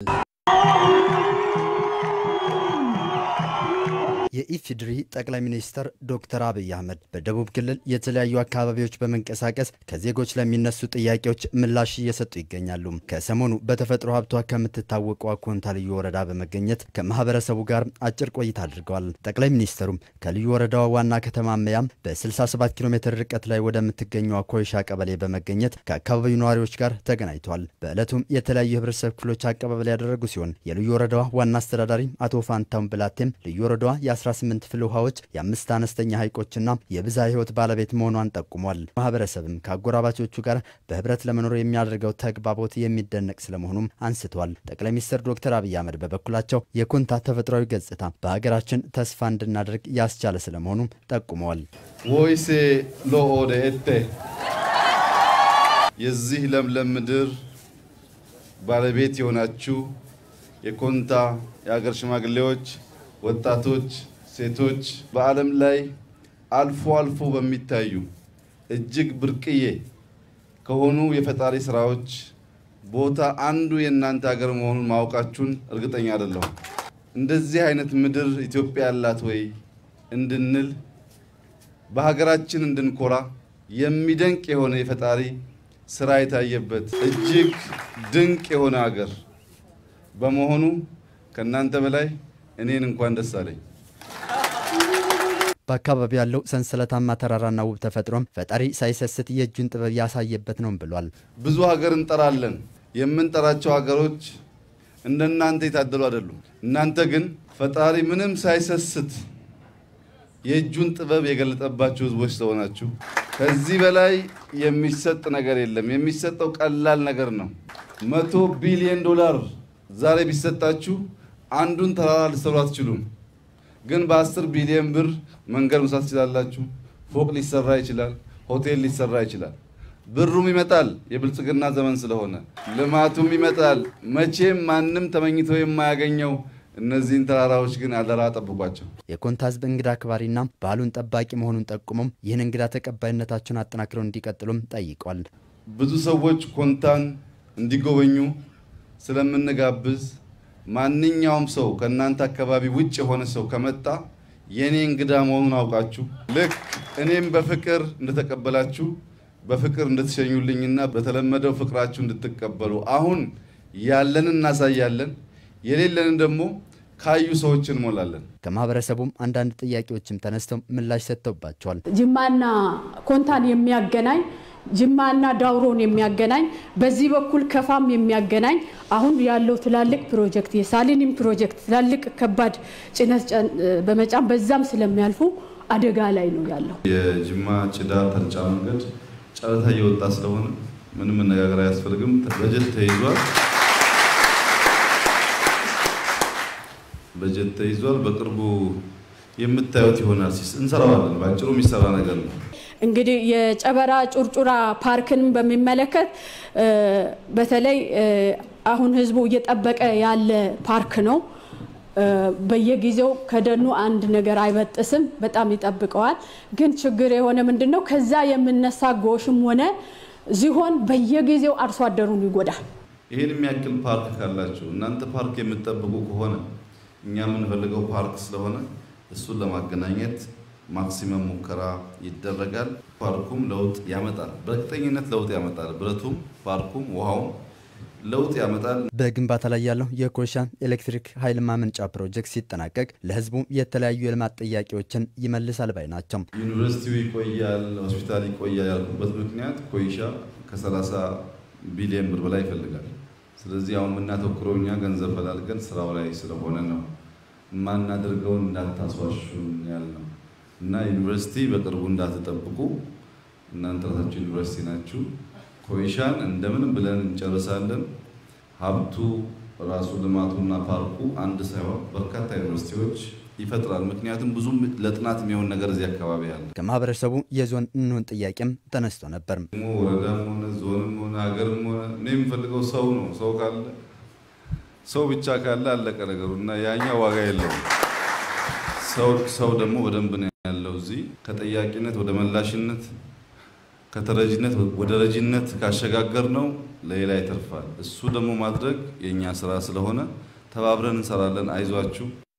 የኢፌዴሪ ጠቅላይ ሚኒስትር ዶክተር አብይ አህመድ በደቡብ ክልል የተለያዩ አካባቢዎች በመንቀሳቀስ ከዜጎች ለሚነሱ ጥያቄዎች ምላሽ እየሰጡ ይገኛሉ። ከሰሞኑ በተፈጥሮ ሀብቷ ከምትታወቀው ኮንታ ልዩ ወረዳ በመገኘት ከማህበረሰቡ ጋር አጭር ቆይታ አድርገዋል። ጠቅላይ ሚኒስትሩም ከልዩ ወረዳዋ ዋና ከተማ መያም በ67 ኪሎ ሜትር ርቀት ላይ ወደምትገኘው ኮይሻ ቀበሌ በመገኘት ከአካባቢው ነዋሪዎች ጋር ተገናኝተዋል። በዕለቱም የተለያዩ የህብረተሰብ ክፍሎች አቀባበል ያደረጉ ሲሆን የልዩ ወረዳዋ ዋና አስተዳዳሪ አቶ ፋንታውን ብላቴም ልዩ ወረዳዋ የ18 ፍል ውሃዎች የአምስት አነስተኛ ሐይቆችና የብዝሃ ህይወት ባለቤት መሆኗን ጠቁሟል። ማህበረሰብም ከአጎራባቾቹ ጋር በህብረት ለመኖር የሚያደርገው ተግባቦት የሚደነቅ ስለመሆኑም አንስተዋል። ጠቅላይ ሚኒስትር ዶክተር አብይ አህመድ በበኩላቸው የኮንታ ተፈጥሯዊ ገጽታ በሀገራችን ተስፋ እንድናደርግ ያስቻለ ስለመሆኑም ጠቁመዋል። ወይሴ ሎኦደ ኤቴ የዚህ ለምለም ምድር ባለቤት የሆናችሁ የኮንታ የሀገር ሽማግሌዎች፣ ወጣቶች፣ ሴቶች በዓለም ላይ አልፎ አልፎ በሚታዩ እጅግ ብርቅዬ ከሆኑ የፈጣሪ ስራዎች ቦታ አንዱ የእናንተ ሀገር መሆኑን ማወቃችሁን እርግጠኛ አይደለሁም። እንደዚህ አይነት ምድር ኢትዮጵያ ያላት ወይ እንድንል በሀገራችን እንድንኮራ የሚደንቅ የሆነ የፈጣሪ ስራ የታየበት እጅግ ድንቅ የሆነ ሀገር በመሆኑ ከእናንተ በላይ እኔን እንኳን ደስ አለኝ። በአካባቢው ያለው ሰንሰለታማ ተራራና ውብ ተፈጥሮም ፈጣሪ ሳይሰስት የእጁን ጥበብ ያሳየበት ነው ብሏል። ብዙ ሀገር እንጠራለን። የምንጠራቸው ሀገሮች እንደናንተ የታደሉ አይደሉም። እናንተ ግን ፈጣሪ ምንም ሳይሰስት የእጁን ጥበብ የገለጠባችሁ ህዝቦች ስለሆናችሁ ከዚህ በላይ የሚሰጥ ነገር የለም። የሚሰጠው ቀላል ነገር ነው። መቶ ቢሊዮን ዶላር ዛሬ ቢሰጣችሁ አንዱን ተራራ ልትሰሩ አትችሉም። ግን በአስር ቢሊዮን ብር መንገድ መስራት ትችላላችሁ። ፎቅ ሊሰራ ይችላል። ሆቴል ሊሰራ ይችላል። ብሩም ይመጣል። የብልጽግና ዘመን ስለሆነ ልማቱም ይመጣል። መቼም ማንም ተመኝቶ የማያገኘው እነዚህን ተራራዎች ግን አደራ ጠብቋቸው። የኮንታ ህዝብ እንግዳ አክባሪና ባህሉን ጠባቂ መሆኑን ጠቁሞም ይህን እንግዳ ተቀባይነታቸውን አጠናክረው እንዲቀጥሉም ጠይቋል። ብዙ ሰዎች ኮንታን እንዲጎበኙ ስለምንጋብዝ ማንኛውም ሰው ከእናንተ አካባቢ ውጭ የሆነ ሰው ከመጣ የእኔ እንግዳ መሆኑን አውቃችሁ ልክ እኔም በፍቅር እንደተቀበላችሁ በፍቅር እንድትሸኙልኝና በተለመደው ፍቅራችሁ እንድትቀበሉ አሁን ያለንን እናሳያለን፣ የሌለንን ደግሞ ካዩ ሰዎች እንሞላለን። ከማህበረሰቡም አንዳንድ ጥያቄዎችም ተነስተው ምላሽ ሰጥተውባቸዋል። ጅማና ኮንታን የሚያገናኝ ጅማና ዳውሮን የሚያገናኝ በዚህ በኩል ከፋም የሚያገናኝ አሁን ያለው ትላልቅ ፕሮጀክት የሳሊኒም ፕሮጀክት ትላልቅ ከባድ ጭነት በመጫን በዛም ስለሚያልፉ አደጋ ላይ ነው ያለው። የጅማ ጭዳ ተርጫ መንገድ ጨረታ እየወጣ ስለሆነ ምንም መነጋገር አያስፈልግም። በጀት ተይዟል። በጀት ተይዟል። በቅርቡ የምታዩት ይሆናል። እንሰራዋለን። በአጭሩ የሚሰራ ነገር ነው። እንግዲህ የጨበራ ጩርጩራ ፓርክን በሚመለከት በተለይ አሁን ህዝቡ እየጠበቀ ያለ ፓርክ ነው። በየጊዜው ከደኑ አንድ ነገር አይበጥስም፣ በጣም ይጠብቀዋል። ግን ችግር የሆነ ምንድን ነው ከዛ የምነሳ ጎሽም ሆነ ዝሆን በየጊዜው አርሶ አደሩን ይጎዳል። ይህን የሚያክል ፓርክ ካላችሁ እናንተ ፓርክ የምትጠብቁ ከሆነ እኛ የምንፈልገው ፓርክ ስለሆነ እሱን ለማገናኘት ማክሲመም ሙከራ ይደረጋል። ፓርኩም ለውጥ ያመጣል፣ በእርግጠኝነት ለውጥ ያመጣል። ብረቱም፣ ፓርኩም፣ ውሃውም ለውጥ ያመጣል። በግንባታ ላይ ያለው የኮይሻ ኤሌክትሪክ ኃይል ማመንጫ ፕሮጀክት ሲጠናቀቅ ለህዝቡ የተለያዩ የልማት ጥያቄዎችን ይመልሳል ባይ ናቸው። ዩኒቨርሲቲው ይቆያል፣ ሆስፒታል ይቆያል ያልኩበት ምክንያት ኮይሻ ከ30 ቢሊዮን ብር በላይ ይፈልጋል። ስለዚህ አሁን የምናተኩረው እኛ ገንዘብ ፈላልገን ስራው ላይ ስለሆነ ነው። የማናደርገውን እንዳታስዋሹን ያልነው እና ዩኒቨርሲቲ በቅርቡ እንዳትጠብቁ እናንተ ራሳችሁ ዩኒቨርሲቲ ናችሁ። ኮይሻን እንደምንም ብለን እንጨርሳለን። ሀብቱ ራሱ ልማቱና ፓርኩ አንድ ሳይሆን በርካታ ዩኒቨርሲቲዎች ይፈጥራል። ምክንያቱም ብዙም ለጥናት የሚሆን ነገር እዚህ አካባቢ አለ። ከማህበረሰቡ የዞን እንሆን ጥያቄም ተነስቶ ነበር። ደግሞ ወረዳም ሆነ ዞንም ሆነ ሀገርም ሆነ እኔ የምፈልገው ሰው ነው። ሰው ካለ ሰው ብቻ ካለ አለቀ ነገሩ እና ያኛ ዋጋ የለውም። ሰው ደግሞ በደንብ ነው ያለው። እዚህ ከጠያቂነት ወደ መላሽነት ከተረጂነት ወደ ረጂነት ካሸጋገር ነው ለሌላ ይተርፋል። እሱ ደግሞ ማድረግ የእኛ ስራ ስለሆነ ተባብረን እንሰራለን። አይዟችሁ።